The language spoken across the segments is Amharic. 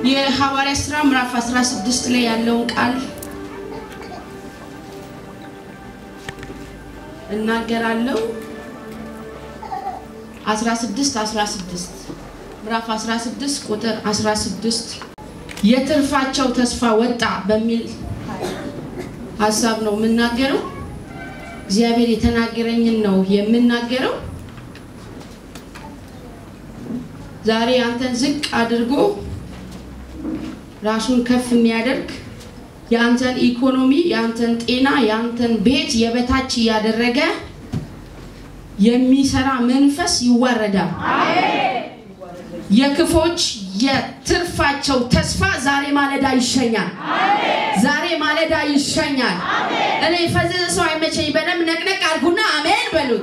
የሐዋርያ ሥራ ምዕራፍ 16 ላይ ያለውን ቃል እናገራለሁ። 16 16 ምዕራፍ 16 ቁጥር 16 የትርፋቸው ተስፋ ወጣ በሚል ሀሳብ ነው የምናገረው። እግዚአብሔር የተናገረኝን ነው የምናገረው። ዛሬ አንተን ዝቅ አድርጎ ራሱን ከፍ የሚያደርግ የአንተን ኢኮኖሚ፣ የአንተን ጤና፣ የአንተን ቤት የበታች እያደረገ የሚሰራ መንፈስ ይዋረዳል። የክፎች የትርፋቸው ተስፋ ዛሬ ማለዳ ይሸኛል። ዛሬ ማለዳ ይሸኛል። እኔ የፈዘዘ ሰው አይመቸኝ። በደንብ ነቅነቅ አድርጉና አሜን በሉት።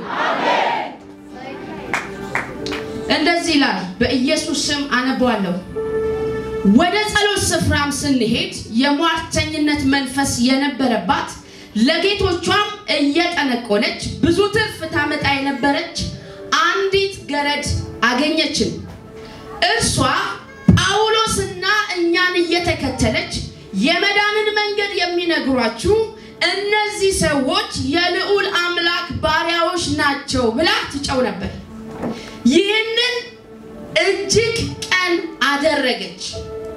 እንደዚህ ይላል። በኢየሱስ ስም አነበዋለሁ። ወደ ጸሎት ስፍራም ስንሄድ የሟርተኝነት መንፈስ የነበረባት ለጌቶቿም እየጠነቆለች ብዙ ትርፍ ታመጣ የነበረች አንዲት ገረድ አገኘችን። እርሷ ጳውሎስና እኛን እየተከተለች የመዳንን መንገድ የሚነግሯችሁ እነዚህ ሰዎች የልዑል አምላክ ባሪያዎች ናቸው ብላ ትጨው ነበር። ይህንን እጅግ ቀን አደረገች።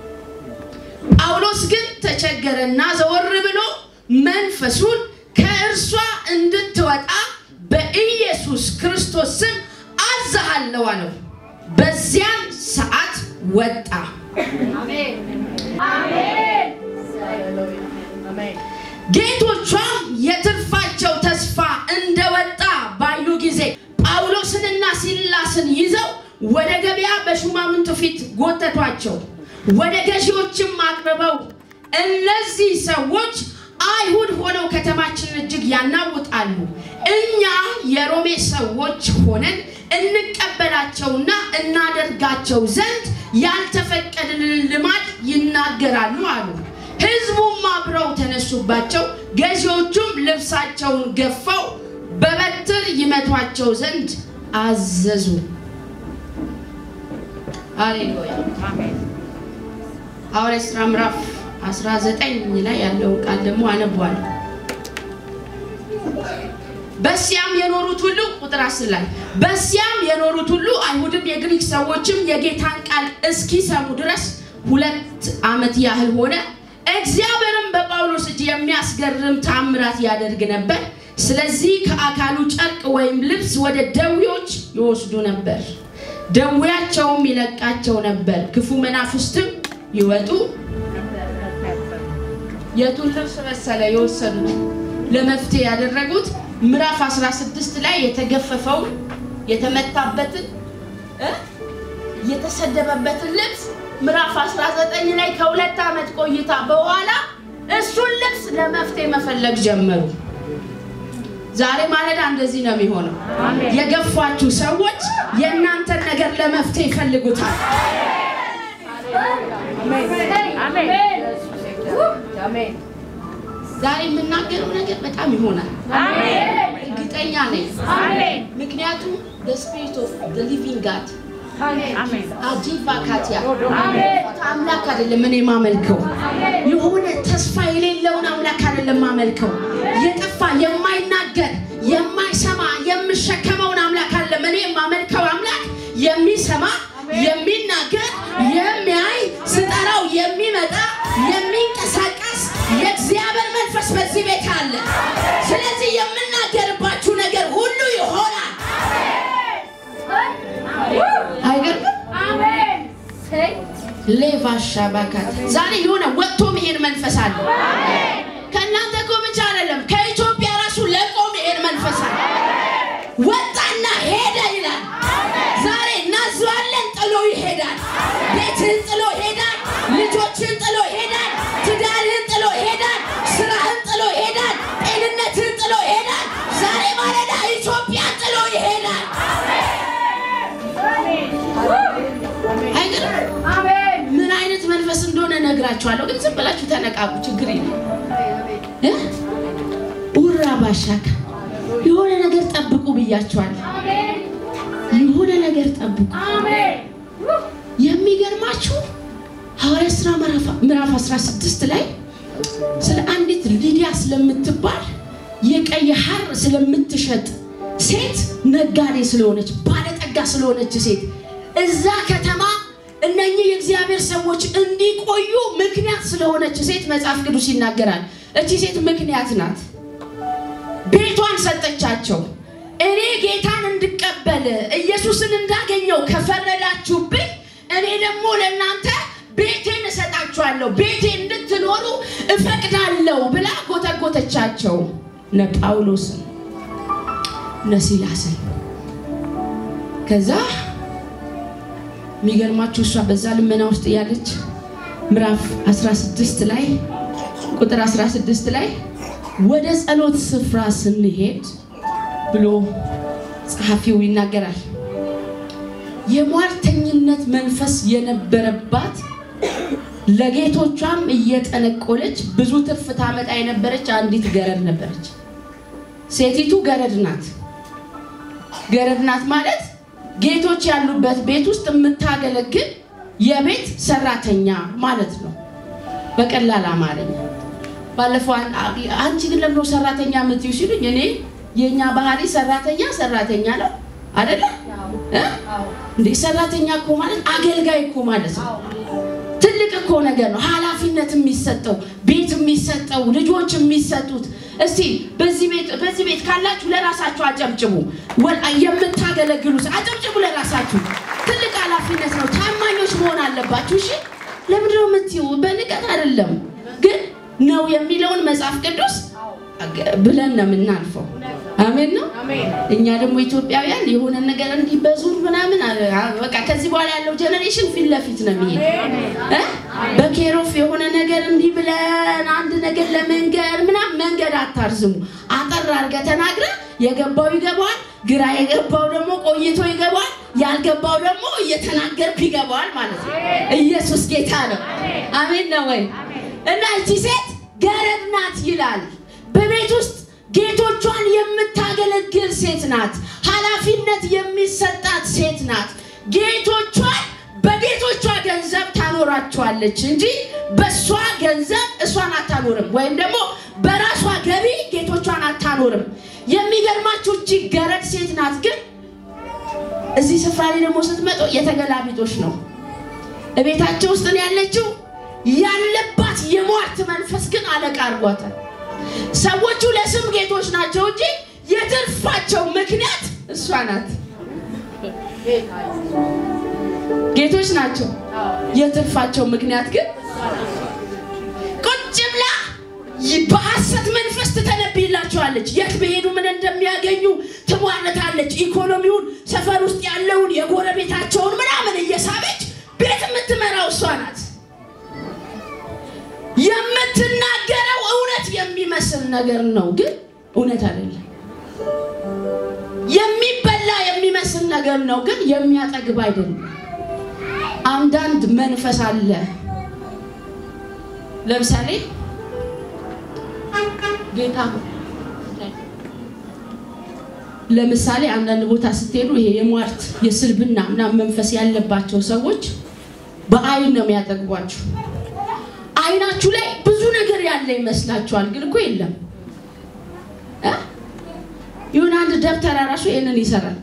ጳውሎስ ግን ተቸገረና ዘወር ብሎ መንፈሱን ከእርሷ እንድትወጣ በኢየሱስ ክርስቶስ ስም አዝሃለሁ አለው። በዚያን ሰዓት ወጣ። ጌቶቿም የትርፋቸው ተስፋ እንደወጣ ባዩ ጊዜ ጳውሎስንና ሲላስን ይዘው ወደ ገበያ በሹማምንቱ ፊት ጎተቷቸው። ወደ ገዢዎችም አቅርበው እነዚህ ሰዎች አይሁድ ሆነው ከተማችንን እጅግ ያናውጣሉ፣ እኛ የሮሜ ሰዎች ሆነን እንቀበላቸውና እናደርጋቸው ዘንድ ያልተፈቀደልን ልማድ ይናገራሉ አሉ። ሕዝቡም አብረው ተነሱባቸው። ገዢዎቹም ልብሳቸውን ገፈው በበትር ይመቷቸው ዘንድ አዘዙ። ሃሌሉያ። ሐዋርያት ሥራ ምዕራፍ 19 ላይ ያለውን ቃል ደግሞ አነቧለሁ። በሲያም የኖሩት ሁሉ ቁጥር አስር ላይ በሲያም የኖሩት ሁሉ አይሁድም የግሪክ ሰዎችም የጌታን ቃል እስኪሰሙ ድረስ ሁለት ዓመት ያህል ሆነ። እግዚአብሔርም በጳውሎስ እጅ የሚያስገርም ታምራት ያደርግ ነበር። ስለዚህ ከአካሉ ጨርቅ ወይም ልብስ ወደ ደዌዎች ይወስዱ ነበር፣ ደዌያቸውም ይለቃቸው ነበር። ክፉ መናፍስትም ይወጡ። የቱን ልብስ መሰለ የወሰዱት ለመፍትሄ ያደረጉት ምዕራፍ 16 ላይ የተገፈፈውን የተመታበትን እ የተሰደበበትን ልብስ ምዕራፍ 19 ላይ ከሁለት ዓመት ቆይታ በኋላ እሱን ልብስ ለመፍትሄ መፈለግ ጀመሩ። ዛሬ ማለዳ እንደዚህ ነው የሚሆነው። የገፏችሁ ሰዎች የእናንተን ነገር ለመፍትሄ ይፈልጉታል። ዛሬ የምናገረው ነገር በጣም ይሆናል፣ እርግጠኛ ነኝ። ምክንያቱም ስፒሪት ኦፍ ሊቪንግ ጋድ አጂቫ ካቲያ አምላክ አይደለም እኔ ማመልከው፣ የሆነ ተስፋ የሌለውን አምላክ አይደለም ማመልከው። የጠፋ የማይናገር የማይሰማ የምሸከመውን አምላክ አይደለም እኔ ማመልከው። አምላክ የሚሰማ የሚናገር የሚያይ ስጠራው የሚመጣ የሚንቀሳቀስ የእግዚአብሔር መንፈስ በዚህ ቤት አለ። ስለዚህ የምናገርባችሁ ነገር ሁሉ ይሆናል። አይገርምም? ሌቫሻ ባካት ዛሬ የሆነ ወጥቶ መሄድ መንፈስ አለ። ከእናንተ እኮ ብቻ አይደለም፣ ከኢትዮጵያ ራሱ ለቆ መሄድ መንፈስ አለ። ወጣና ሄደ ይላል። ዛሬ እናዘዋለን። ጥሎ ይሄዳል። ቤትህን ጥሎ ይሄዳል። ልጆችህን ጥሎ ይሄዳል። ትዳርህን ጥሎ ይሄዳል። ስራህን ጥሎ ይሄዳል። ጤንነትህን ጥሎ ይሄዳል። ዛሬ ማለዳ ኢትዮጵያን ጥሎ ይሄዳል። ምን አይነት መንፈስ እንደሆነ እነግራችኋለሁ፣ ግን ዝም ብላችሁ ተነቃቁ። ችግር የለም። ኡራ ባሻካ የሆነ ነገር ጠብቁ ብያችኋለሁ። የሆነ ነገር ጠብቁ። የሚገርማችሁ ሐዋርያ ሥራ ምዕራፍ 16 ላይ ስለ አንዲት ሊዲያ ስለምትባል የቀይ ሐር ስለምትሸጥ ሴት ነጋዴ ስለሆነች ባለጠጋ ስለሆነች ሴት እዛ ከተማ እነኚህ የእግዚአብሔር ሰዎች እንዲቆዩ ምክንያት ስለሆነች ሴት መጽሐፍ ቅዱስ ይናገራል። እቺ ሴት ምክንያት ናት። ቤቷን ሰጠቻቸው። እኔ ጌታን እንድቀበል ኢየሱስን እንዳገኘው ከፈረዳችሁብኝ እኔ ደግሞ ለእናንተ ቤቴን እሰጣችኋለሁ፣ ቤቴ እንድትኖሩ እፈቅዳለሁ ብላ ጎተጎተቻቸው። እነ ጳውሎስን እነ ሲላስን ከዛ የሚገርማችሁ እሷ በዛ ልመና ውስጥ እያለች ምዕራፍ 16 ላይ ቁጥር 16 ላይ ወደ ጸሎት ስፍራ ስንሄድ ብሎ ጸሐፊው ይናገራል። የሟርተኝነት መንፈስ የነበረባት ለጌቶቿም እየጠነቆለች ብዙ ትርፍ ታመጣ የነበረች አንዲት ገረድ ነበረች። ሴቲቱ ገረድ ናት። ገረድ ናት ማለት ጌቶች ያሉበት ቤት ውስጥ የምታገለግል የቤት ሰራተኛ ማለት ነው፣ በቀላል አማርኛ። ባለፈው አንቺ ግን ለምነው ሰራተኛ የምትይው ሲሉኝ እኔ የእኛ ባህሪ ሰራተኛ ሰራተኛ ነው አይደለ እንዴ? ሰራተኛ እኮ ማለት አገልጋይ እኮ ማለት ነው። ትልቅ እኮ ነገር ነው። ኃላፊነት የሚሰጠው ቤት የሚሰጠው ልጆች የሚሰጡት እስቲ በዚህ ቤት በዚህ ቤት ካላችሁ ለራሳችሁ አጨብጭቡ። የምታገለግሉ አጨብጭቡ ለራሳችሁ። ትልቅ ኃላፊነት ነው። ታማኞች መሆን አለባችሁ። እሺ፣ ለምንድን ነው የምትይው? በንቀት አይደለም ግን ነው የሚለውን መጽሐፍ ቅዱስ ብለን ነው የምናልፈው። አሜን ነው። እኛ ደግሞ ኢትዮጵያውያን የሆነ ነገር እንዲህ በዙር ምናምን በቃ ከዚህ በኋላ ያለው ጀኔሬሽን ፊት ለፊት ነው የሚሄድ እ በኬሮፍ የሆነ ነገር እንዲህ ብለን አንድ ነገር ለመንገር ምናምን መንገድ አታርዝሙ። አጠር አድርገህ ተናግረህ የገባው ይገባዋል፣ ግራ የገባው ደግሞ ቆይቶ ይገባዋል፣ ያልገባው ደግሞ እየተናገርክ ይገባዋል ማለት ነው። ኢየሱስ ጌታ ነው። አሜን ነው ወይ? እና እቺ ሴት ገረድ ናት ይላል። በቤት ውስጥ ጌቶቿን የምታገለግል ሴት ናት። ኃላፊነት የሚሰጣት ሴት ናት። ጌቶቿን በጌቶቿ ገንዘብ ታኖራቸዋለች እንጂ በእሷ ገንዘብ እሷን አታኖርም፣ ወይም ደግሞ በራሷ ገቢ ጌቶቿን አታኖርም። የሚገርማችሁ እቺ ገረድ ሴት ናት። ግን እዚህ ስፍራ ላይ ደግሞ ስትመጡ የተገላቢጦች ነው። እቤታቸው ውስጥ ነው ያለችው። ያለባት የሟርት መንፈስ ግን አለቃ አድርጓታል። ሰዎቹ ለስም ጌቶች ናቸው እንጂ የትርፋቸው ምክንያት እሷ ናት። ጌቶች ናቸው፣ የትርፋቸው ምክንያት ግን ቁጭ ብላ በሐሰት መንፈስ ትተነብይላቸዋለች። የት በሄዱ ምን እንደሚያገኙ ትሟርታለች። ኢኮኖሚውን፣ ሰፈር ውስጥ ያለውን የጎረቤታቸውን ምናምን እየሳበች ቤት የምትመራው እሷ ናት። የምትናገረው እውነት የሚመስል ነገር ነው፣ ግን እውነት አይደለም። የሚበላ የሚመስል ነገር ነው፣ ግን የሚያጠግብ አይደለም። አንዳንድ መንፈስ አለ። ለምሳሌ ጌታ ለምሳሌ አንዳንድ ቦታ ስትሄዱ ይሄ የሟርት የስልብና ምናምን መንፈስ ያለባቸው ሰዎች በአይን ነው የሚያጠግቧችሁ። አይናችሁ ላይ ብዙ ነገር ያለ ይመስላችኋል፣ ግን እኮ የለም። ይሁን አንድ ደብተራ ራሱ ይሄንን ይሰራል።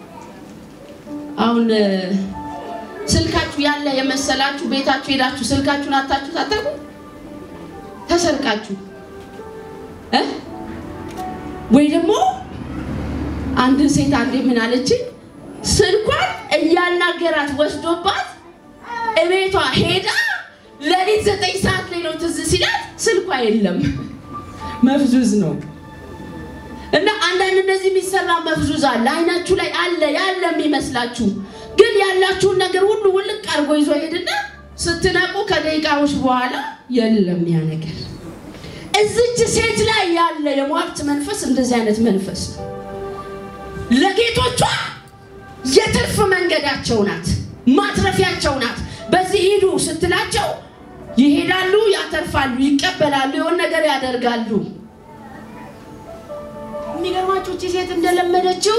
አሁን ስልካችሁ ያለ የመሰላችሁ ቤታችሁ ሄዳችሁ ስልካችሁን አታችሁ ታጠቁ ተሰርቃችሁ እ ወይ ደግሞ አንድን ሴት አንዴ ምን አለችኝ፣ ስልኳን እያናገራት ወስዶባት እቤቷ ሄዳ ለሊት ዘጠኝ ሰዓት ላይ ነው ትዝ ሲላት ስልኳ የለም፣ መፍዙዝ ነው። እና አንዳንድ እንደዚህ የሚሰራ መፍዙዝ አለ፣ አይናችሁ ላይ አለ ያለ የሚመስላችሁ ግን ያላችሁን ነገር ሁሉ ውልቅ አድርጎ ይዞ ሄድና ስትነቁ ከደቂቃዎች በኋላ የለም ያ ነገር። እዚች ሴት ላይ ያለ የሟርት መንፈስ እንደዚህ አይነት መንፈስ ነው። ለጌቶቿ የትርፍ መንገዳቸው ናት፣ ማትረፊያቸው ናት። በዚህ ሂዱ ስትላቸው ይሄዳሉ፣ ያተርፋሉ፣ ይቀበላሉ፣ የሆነ ነገር ያደርጋሉ። የሚገርማችሁ እቺ ሴት እንደለመደችው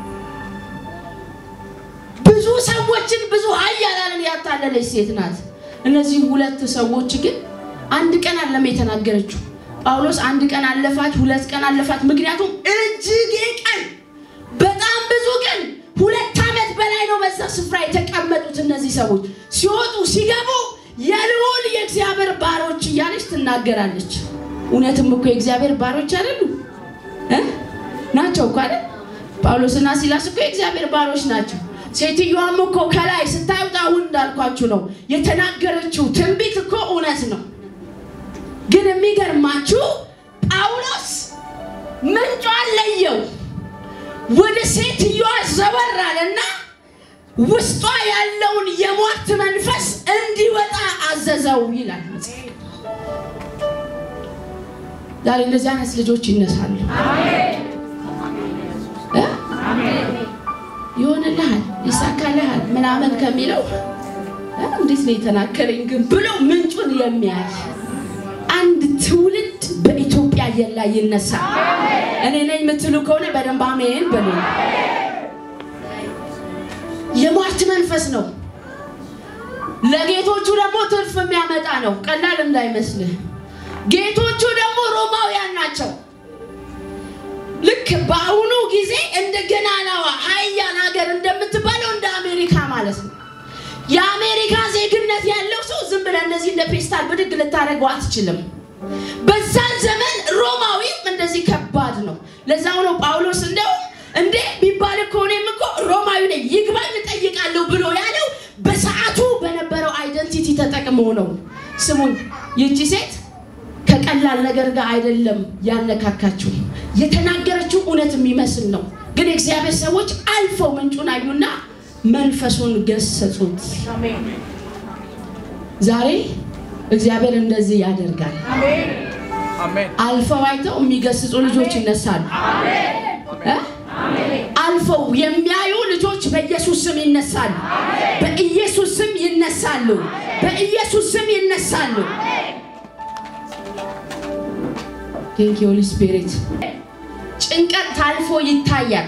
ብዙ ሰዎችን ብዙ ኃያላንን ያታለለች ሴት ናት። እነዚህ ሁለት ሰዎች ግን አንድ ቀን አለም የተናገረችው። ጳውሎስ አንድ ቀን አለፋት፣ ሁለት ቀን አለፋት። ምክንያቱም እጅግ ቀን በጣም ብዙ ቀን ሁለት ዓመት በላይ ነው በዛ ስፍራ የተቀመጡት እነዚህ ሰዎች ሲወጡ ሲገቡ የልዑል የእግዚአብሔር ባሮች እያለች ትናገራለች። እውነትም እኮ የእግዚአብሔር ባሮች አይደሉ እ ናቸው እኮ አይደል? ጳውሎስና ሲላስ እኮ የእግዚአብሔር ባሮች ናቸው። ሴትዮዋም እኮ ከላይ ስታዩት አሁን እንዳልኳችሁ ነው የተናገረችው ትንቢት እኮ እውነት ነው። ግን የሚገርማችሁ ጳውሎስ ምንጯን ለየው። ወደ ሴትዮዋ ዘወር አለና ውስጧ ያለውን የሟርት መንፈስ እንዲወጣ አዘዘው ይላል። ዛሬ እንደዚህ አይነት ልጆች ይነሳሉ። እ? ይሆንልሃል፣ ይሳካልሃል ምናምን ከሚለው እ? እንዴት ነው የተናገረኝ ግን ብሎ ምንጩን የሚያይ አንድ ትውልድ በኢትዮጵያ አየር ላይ ይነሳል። እኔ ነኝ የምትሉ ከሆነ በደንብ አሜን በሉ። የሟርት መንፈስ ነው። ለጌቶቹ ደግሞ ትርፍ የሚያመጣ ነው። ቀላል እንዳይመስልህ። ጌቶቹ ደግሞ ሮማውያን ናቸው። ልክ በአሁኑ ጊዜ እንደ ገናናዋ ሀያል ሀገር እንደምትባለው እንደ አሜሪካ ማለት ነው። የአሜሪካ ዜግነት ያለው ሰው ዝም ብለህ እንደዚህ እንደ ፔስታል ብድግ ልታደርገው አትችልም። በዛን ዘመን ሮማዊም እንደዚህ ከባድ ነው። ለዛው ነው ጳውሎስ እንደው እንዴ ቢባል እኮ እኔም እኮ ሮማዊ ነኝ ይግባኝ እጠይቃለሁ ብሎ ያለው በሰዓቱ በነበረው አይደንቲቲ ተጠቅሞ ነው። ስሙኝ፣ ይቺ ሴት ከቀላል ነገር ጋር አይደለም ያነካካችው። የተናገረችው እውነት የሚመስል ነው። ግን የእግዚአብሔር ሰዎች አልፈው ምንጩን አዩና መንፈሱን ገሰጹት። ዛሬ እግዚአብሔር እንደዚህ ያደርጋል። አልፈው አይተው የሚገስጹ ልጆች ይነሳሉ። እ? አልፈው የሚያዩ ልጆች በኢየሱስ ስም ይነሳሉ። በኢየሱስ ስም ይነሳሉ። በኢየሱስ ስም ይነሳሉ። ቴንክ ሆሊ ስፒሪት። ጭንቀት ታልፎ ይታያል።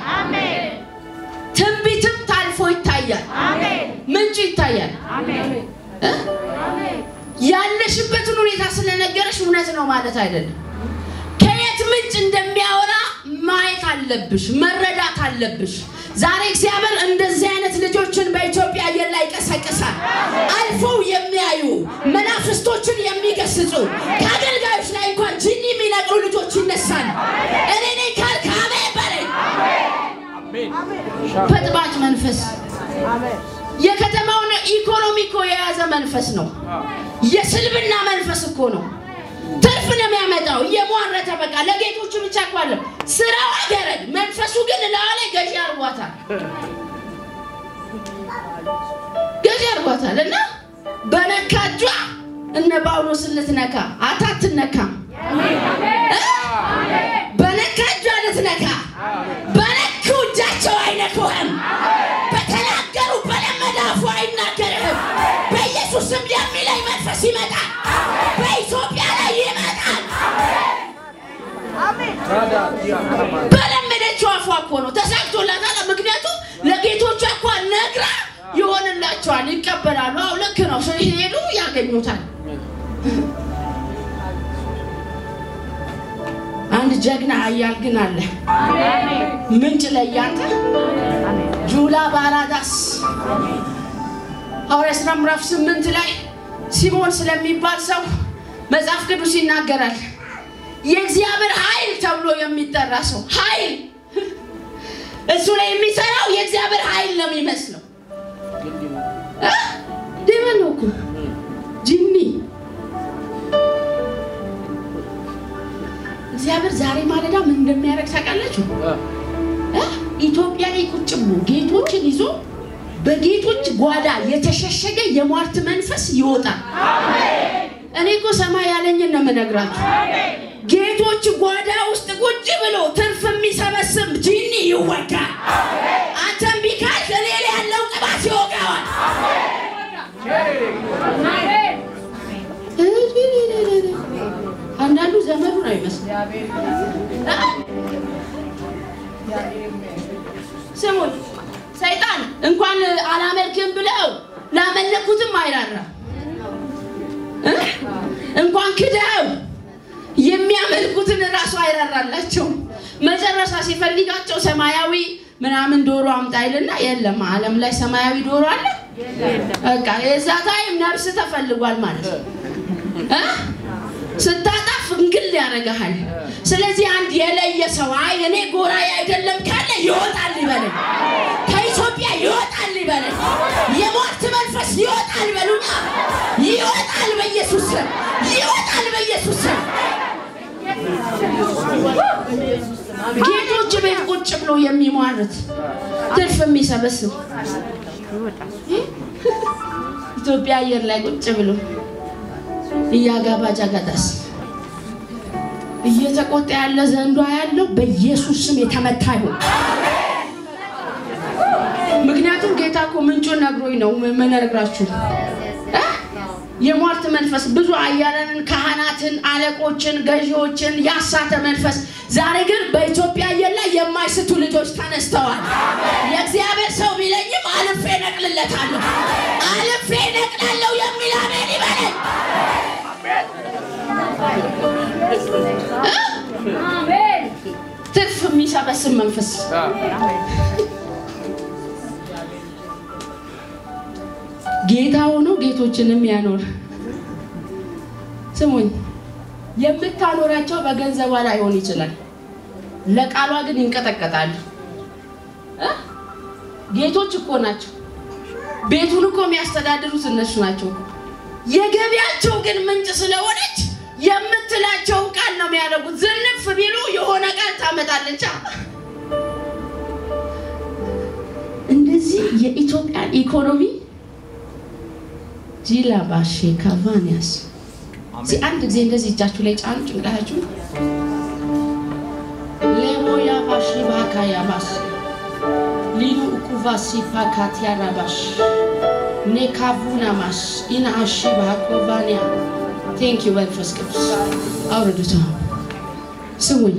ትንቢትም ታልፎ ይታያል። ምንጩ ይታያል። እ? ያለሽበትን ሁኔታ ስለነገረሽ እውነት ነው ማለት አይደለም። ከየት ምንጭ እንደሚያወራ ማየት አለብሽ፣ መረዳት አለብሽ። ዛሬ እግዚአብሔር እንደዚህ አይነት ልጆችን በኢትዮጵያ አየር ላይ ይቀሰቅሳል። አልፈው የሚያዩ መናፍስቶችን የሚገስጹ ከአገልጋዮች ላይ እንኳን ጅኒ የሚነቅሉ ልጆች ይነሳል። እኔ ነኝ ካልክ አሜን በለኝ። በጥባጭ መንፈስ የከተማውን ኢኮኖሚ እኮ የያዘ መንፈስ ነው። የስልብና መንፈስ እኮ ነው። ትርፍ ነው የሚያመጣው። እየሟረተ በቃ ለጌቶቹ ብቻ እኮ አለ ስራው አይገረድ፣ መንፈሱ ግን ላዋ ላይ ገዢ አርጓታል፣ ገዢ አርጓታል። እና በነካጇ እነ ጳውሎስን ልትነካ አታትነካም። በነካጇ ልትነካ በነኩ እጃቸው አይነኩህም። በተናገሩ በለመደ አፉ አይናገርህም። በኢየሱስ ስም የሚለኝ መንፈስ ይመጣል። በኢትዮጵያ ላይ ይመጣል። በለመደችው አፏ እኮ ነው ተሳክቶላታል። ምክንያቱም ለጌቶቿ እኳ ነግራ ይሆንላቸዋል፣ ይቀበላሉ። አዎ ልክ ነው። ሲሄዱ ያገኙታል። አንድ ጀግና ኃያል ግን አለ። ምንጭ ላይ ያንተ ጁላ ባራዳስ ሐዋርያት ሥራ ምዕራፍ ስምንት ላይ ሲሞን ስለሚባል ሰው መጽሐፍ ቅዱስ ይናገራል። የእግዚአብሔር ኃይል ተብሎ የሚጠራ ሰው ኃይል እሱ ላይ የሚሰራው የእግዚአብሔር ኃይል ነው የሚመስለው። እ? ዴመን ነው እኮ ጂኒ። እግዚአብሔር ዛሬ ማለዳ ምን እንደሚያደርግ ታውቃላችሁ? እ? ኢትዮጵያ ላይ ቁጭ ብሎ ጌቶችን ይዞ በጌቶች ጓዳ የተሸሸገ የሟርት መንፈስ ይወጣል። እኔ እኮ ሰማይ ያለኝን ነው የምነግራችሁ። ጌቶች ጓዳ ውስጥ ቁጭ ብሎ ትርፍ የሚሰበስብ ጂኒ ይወጋል። አንተም ቢካል እኔ ላይ ያለው ቅባት ይወጋዋል። አንዳንዱ ዘመዱ ነው ይመስል ስሙን ሰይጣን እንኳን አላመልክም ብለው ላመለኩትም አይራራም። እ? እንኳን ክደው የሚያመልኩትን እራሱ አይራራላቸውም። መጨረሻ ሲፈልጋቸው ሰማያዊ ምናምን ዶሮ አምጣ ይልና የለም ዓለም ላይ ሰማያዊ ዶሮ አለ። በቃ የዛ ታይም ነፍስ ተፈልጓል ማለት ነው። እ? ስታጣፍ እንግል ያደርግሃል። ስለዚህ አንድ የለየ ሰው አይ እኔ ጎራዬ አይደለም ካለ ይወጣል ይበለኝ፣ ከኢትዮጵያ ይወጣል ይበለኝ፣ የሟርት መንፈስ ይወጣል ይበሉኛ። ይወጣል በኢየሱስ ስም፣ ይወጣል በኢየሱስ ስም። ጌቶች ቤት ቁጭ ብሎ የሚሟርት ትርፍ የሚሰበስብ ኢትዮጵያ አየር ላይ ቁጭ ብሎ እያጋባጃ ጋዳስ እየተቆጣ ያለ ዘንዷ ያለው በኢየሱስ ስም የተመታ ይሁን። ምክንያቱም ጌታ እኮ ምንጩን ነግሮኝ ነው የምነግራችሁ። እ? የሟርት መንፈስ ብዙ አያለንን፣ ካህናትን፣ አለቆችን፣ ገዢዎችን ያሳተ መንፈስ ዛሬ ግን በኢትዮጵያ አየር ላይ የማይስቱ ልጆች ተነስተዋል። የእግዚአብሔር ሰው ቢለኝም አልፌ ነቅልለታለሁ፣ አልፌ ነቅላለሁ የሚል አሜን ይበለኝ። ትርፍ የሚሰበስብ መንፈስ ጌታ ሆኖ ጌቶችንም ያኖር። ስሙኝ፣ የምታኖራቸው በገንዘቧ ላይሆን ይችላል፣ ለቃሏ ግን ይንቀጠቀጣሉ። እ? ጌቶች እኮ ናቸው። ቤቱን እኮ የሚያስተዳድሩት እነሱ ናቸው። የገቢያቸው ግን ምንጭ ስለሆነች የምትላቸውን ቃል ነው የሚያደርጉት። ዝንፍ ቢሉ የሆነ ቃል ታመጣለች። እንደዚህ የኢትዮጵያን ኢኮኖሚ ጂላ ባሼ ካቫኒያስ እዚህ አንድ ጊዜ እንደዚህ እጃችሁ ላይ ጫኑ፣ ጭንቅላታችሁ ሌቦያ ባሺ ባካያ ባስ ሊኑ ኡኩቫሲ ፓካቲያ ራባሽ ኔካቡና ማስ ኢናአሺ ባኮቫኒያ ቴንክ ዩ መንፈስ ቅዱስ አውርዱት። ስሙኝ፣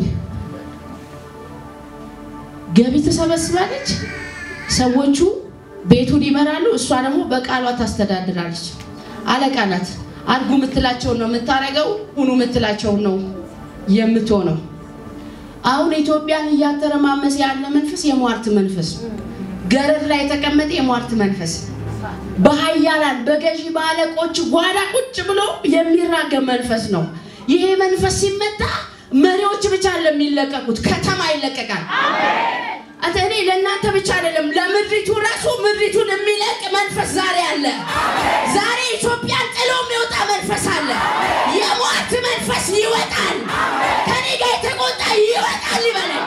ገቢ ትሰበስባለች፣ ሰዎቹ ቤቱን ይመራሉ፣ እሷ ደግሞ በቃሏ ታስተዳድራለች። አለቃ ናት። አድርጉ የምትላቸውን ነው የምታደርገው፣ ሁኑ የምትላቸውን ነው የምትሆነው። አሁን ኢትዮጵያን እያተረማመሰ ያለ መንፈስ የሟርት መንፈስ ነው። ገረድ ላይ የተቀመጠ የሟርት መንፈስ በሀያላን በገዢ በአለቆች ጓዳ ቁጭ ብሎ የሚራገም መንፈስ ነው። ይሄ መንፈስ ሲመታ መሪዎች ብቻ ለሚለቀቁት ከተማ ይለቀቃል። አንተ እኔ ለእናንተ ብቻ አይደለም ለምድሪቱ ራሱ ምድሪቱን የሚለቅ መንፈስ ዛሬ አለ። ዛሬ ኢትዮጵያን ጥሎ የሚወጣ መንፈስ አለ። የሟርት መንፈስ ይወጣል። ከኔ ጋር የተቆጣ ይወጣል ይበላል።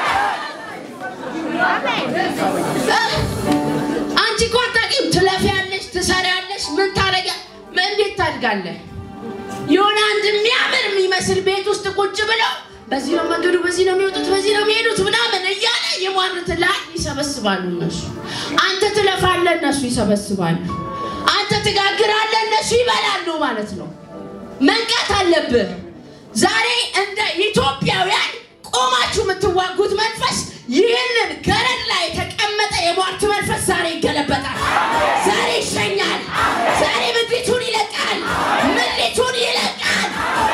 አንቺ እኮ አታውቂም። ትለፊያለሽ፣ ትሰሪያለሽ፣ ምን ታረጊ፣ እንዴት ታድጋለህ? የሆነ አንድ የሚያምር የሚመስል ቤት ውስጥ ቁጭ ብለው በዚህ ነው መንገዱ፣ በዚህ ነው የሚወጡት፣ በዚህ ነው የሚሄዱት ምናምን እያለ የሟርት ላይ ይሰበስባሉ እነሱ። አንተ ትለፋለህ፣ እነሱ ይሰበስባሉ። አንተ ትጋግራለህ፣ እነሱ ይበላሉ ማለት ነው። መንቃት አለብህ። ዛሬ እንደ ኢትዮጵያውያን ቆማችሁ የምትዋጉት መንፈስ ይህንን ገረድ ላይ የተቀመጠ የሟርት መንፈስ ዛሬ ይገለበጣል። ዛሬ ይሸኛል። ዛሬ ምድሪቱን ይለቃል። ምድሪቱን ይለቃል።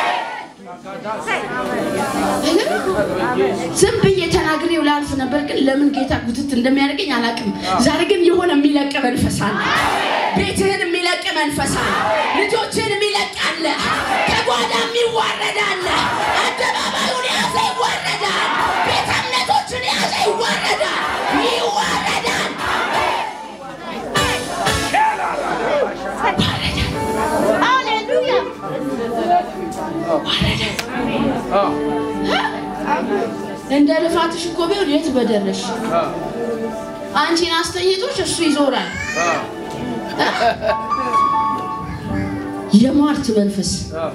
ዝም ብዬ ተናግሬው ላልፍ ነበር፣ ግን ለምን ጌታ ጉትት እንደሚያደርገኝ አላውቅም። ዛሬ ግን የሆነ የሚለቅ መንፈስ አለ። ቤትህን የሚለቅ መንፈስ አለ። ልጆችህን የሚለቅ አለ። ከጓዳ የሚዋረድ አለ። አደባባዩን የያዘ ይዋረዳል። ቤተ እምነቶችን የያዘ ይዋረዳል። ይዋረዳል። እንደ ልፋትሽ እኮ ቢሆን የት በደረሽ። አንቺን አስተኝቶሽ እሱ ይዞራል። የሟርት መንፈስ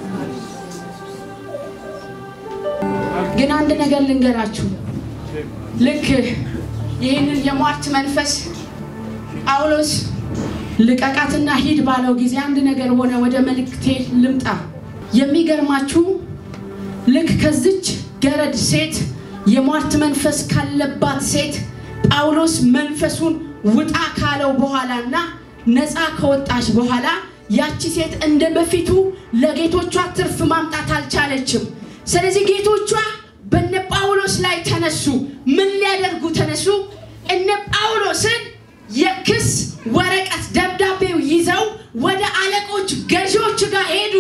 ግን አንድ ነገር ልንገራችሁ። ልክ ይህንን የሟርት መንፈስ ጳውሎስ ልቀቃትና ሂድ ባለው ጊዜ አንድ ነገር ሆነ። ወደ መልእክቴ ልምጣ። የሚገርማችሁ ልክ ከዚች ገረድ ሴት የሟርት መንፈስ ካለባት ሴት ጳውሎስ መንፈሱን ውጣ ካለው በኋላና ነፃ ከወጣች በኋላ ያቺ ሴት እንደ በፊቱ ለጌቶቿ ትርፍ ማምጣት አልቻለችም። ስለዚህ ጌቶቿ በነ ጳውሎስ ላይ ተነሱ። ምን ሊያደርጉ ተነሱ? እነ ጳውሎስን የክስ ወረቀት ደብዳቤው ይዘው ወደ አለቆች ገዢዎች ጋር ሄዱ።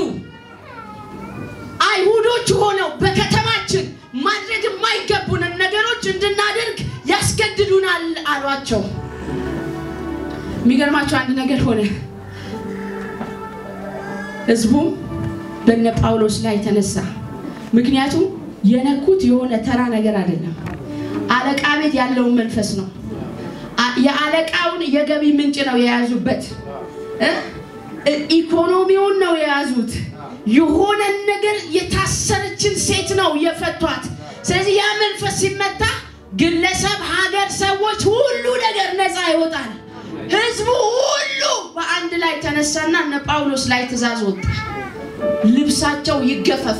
አይሁዶች ሆነው በከተማችን ማድረግ የማይገቡንን ነገሮች እንድናደርግ ያስገድዱናል አሏቸው። የሚገርማቸው አንድ ነገር ሆነ። ህዝቡም በነ ጳውሎስ ላይ ተነሳ። ምክንያቱም የነኩት የሆነ ተራ ነገር አይደለም፣ አለቃ ቤት ያለውን መንፈስ ነው። አ- የአለቃውን የገቢ ምንጭ ነው የያዙበት እ? ኢኮኖሚውን ነው የያዙት። የሆነን ነገር የታሰረችን ሴት ነው የፈቷት። ስለዚህ ያ መንፈስ ሲመታ ግለሰብ፣ ሀገር፣ ሰዎች ሁሉ ነገር ነፃ ይወጣል። ህዝቡ ሁሉ በአንድ ላይ ተነሳና እነ ጳውሎስ ላይ ትእዛዝ ወጣ። ልብሳቸው ይገፈፍ።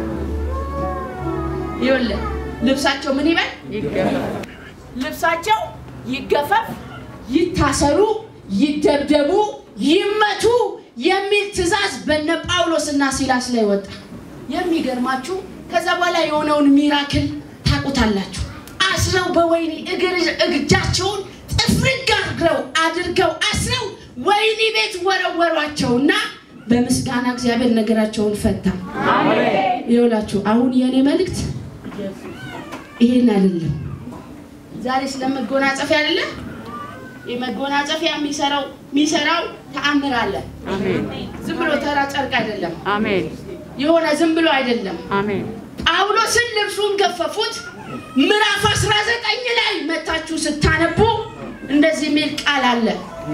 ይኸውልህ ልብሳቸው ምን ይበል? ልብሳቸው ይገፈፍ፣ ይታሰሩ፣ ይደብደቡ፣ ይመቱ የሚል ትእዛዝ በነ ጳውሎስ እና ሲላስ ላይ ወጣ። የሚገርማችሁ ከዛ በኋላ የሆነውን ሚራክል ታውቁታላችሁ። አስረው በወይኒ እግር እጃቸውን ጥፍርግ አድርገው አድርገው አስረው ወይኒ ቤት ወረወሯቸውና በምስጋና እግዚአብሔር ነገራቸውን ፈታ። ይኸውላችሁ አሁን የእኔ መልእክት ይሄን አይደለም። ዛሬ ስለመጎናጸፊያ አይደለም። የመጎናጸፊያ የሚሰራው የሚሰራው ተአምር አለ። ዝም ብሎ ተራ ጨርቅ አይደለም። አሜን የሆነ ዝም ብሎ አይደለም። አሜን ጳውሎስን ልብሱን ገፈፉት። ምዕራፍ 19 ላይ መታችሁ ስታነቡ እንደዚህ የሚል ቃል አለ።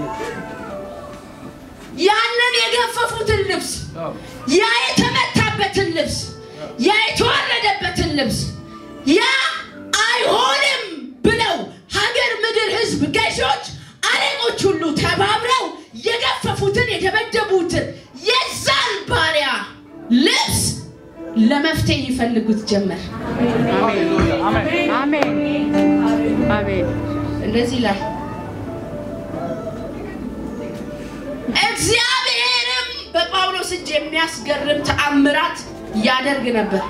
ያንን የገፈፉትን ልብስ፣ ያ የተመታበትን ልብስ፣ ያ የተዋረደበትን ልብስ፣ ያ አይሆንም ብለው ሀገር፣ ምድር፣ ህዝብ፣ ገዢዎች፣ አለቆች ሁሉ ተባብረው የገፈፉትን የደበደቡትን የዛን ባሪያ ልብስ ለመፍትሄ ይፈልጉት ጀመር። አሜን አሜን እንደዚህ ላይ እግዚአብሔርም በጳውሎስ እጅ የሚያስገርም ተአምራት ያደርግ ነበር።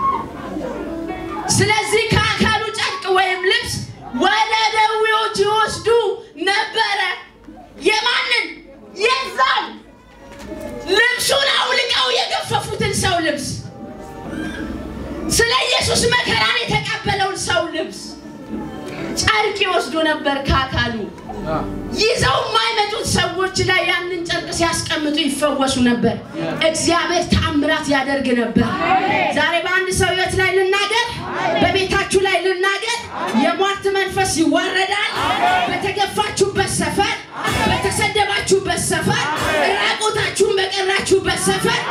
ስለዚህ ከአካሉ ጨርቅ ወይም ልብስ ወደ ደዌዎች ይወስዱ ነበረ። የማንን? የዛን ልብሱን አውልቀው የገፈፉትን ሰው ልብስ፣ ስለ ኢየሱስ መከራን የተቀበለውን ሰው ልብስ ጨርቅ ይወስዱ ነበር ከአካሉ ይዘው የማይመጡት ሰዎች ላይ ያንን ጨርቅ ሲያስቀምጡ ይፈወሱ ነበር። እግዚአብሔር ተአምራት ያደርግ ነበር። ዛሬ በአንድ ሰው ሕይወት ላይ ልናገር፣ በቤታችሁ ላይ ልናገር። የሟርት መንፈስ ይዋረዳል። በተገፋችሁበት ሰፈር፣ በተሰደባችሁበት ሰፈር፣ ራቁታችሁን በቀራችሁበት ሰፈር